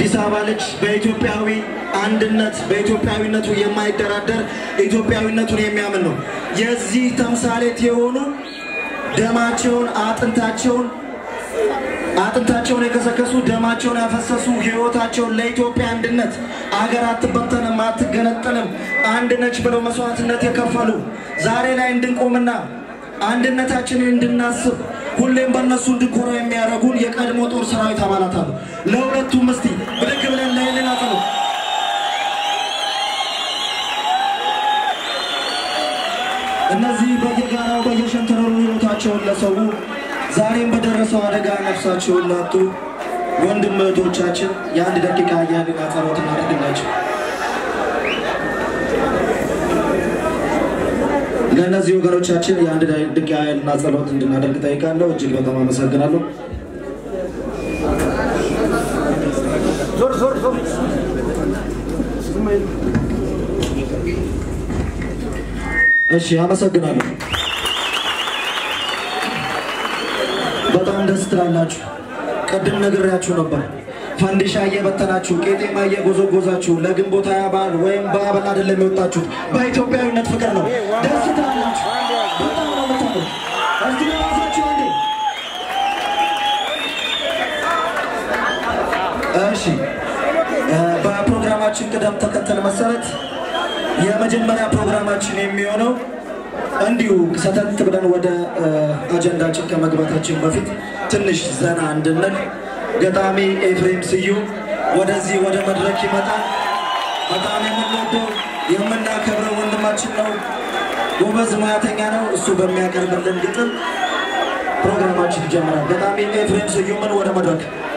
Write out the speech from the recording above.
የአዲስ አበባ ልጅ በኢትዮጵያዊ አንድነት በኢትዮጵያዊነቱ የማይደራደር ኢትዮጵያዊነቱን የሚያምን ነው። የዚህ ተምሳሌት የሆኑ ደማቸውን አጥንታቸውን አጥንታቸውን የከሰከሱ ደማቸውን ያፈሰሱ ሕይወታቸውን ለኢትዮጵያ አንድነት አገር አትበተንም አትገነጠልም አንድ ነች ብለው መስዋዕትነት የከፈሉ ዛሬ ላይ እንድንቆምና አንድነታችንን እንድናስብ ሁሌም በእነሱ እንድኮራ የሚያደርጉን የቀድሞ ጦር ሰራዊት አባላት አሉ። ለሁለቱም እስቲ ብድግ ብለን ለይልን አጥሩ። እነዚህ በየጋራው በየሸንተረሩ ሕይወታቸውን ለሰው ዛሬም በደረሰው አደጋ ነፍሳቸውን ላጡ ወንድም እህቶቻችን የአንድ ደቂቃ የህሊና ጸሎት እናደርግላቸው። ለእነዚህ ወገኖቻችን የአንድ ደቂቃ የህሊና ጸሎት እንድናደርግ ጠይቃለሁ። እጅግ በጣም አመሰግናለሁ። እሺ፣ አመሰግናለሁ። በጣም ደስ ትላላችሁ። ቅድም ነግሬያችሁ ነበር። ፈንዲሻ እየበተናችሁ ቄጤማ እየጎዘጎዛችሁ ለግንቦት ሃያ በዓል ወይም በአበል አይደለም የወጣችሁት፣ በኢትዮጵያዊነት ፍቅር ነው። ደስ ትላላችሁ። በጣም ነው የምታምሩት። እስቲ ለራሳችሁ አንዴ እሺ እ በፕሮግራማችን ቅደም ተከተል መሰረት የመጀመሪያ ፕሮግራማችን የሚሆነው እንዲሁ ሰተት ብለን ወደ እ አጀንዳችን ከመግባታችን በፊት ትንሽ ዘና እንድንል ገጣሚ ኤፍሬም ስዩም ወደዚህ ወደ መድረክ ይመጣል። በጣም የምንወደው የምናከብረው ወንድማችን ነው። ጎበዝ ሙያተኛ ነው። እሱ በሚያቀርብልን ግጥም ፕሮግራማችን ይጀምራል። ገጣሚ ኤፍሬም ስዩምን ወደ መድረክ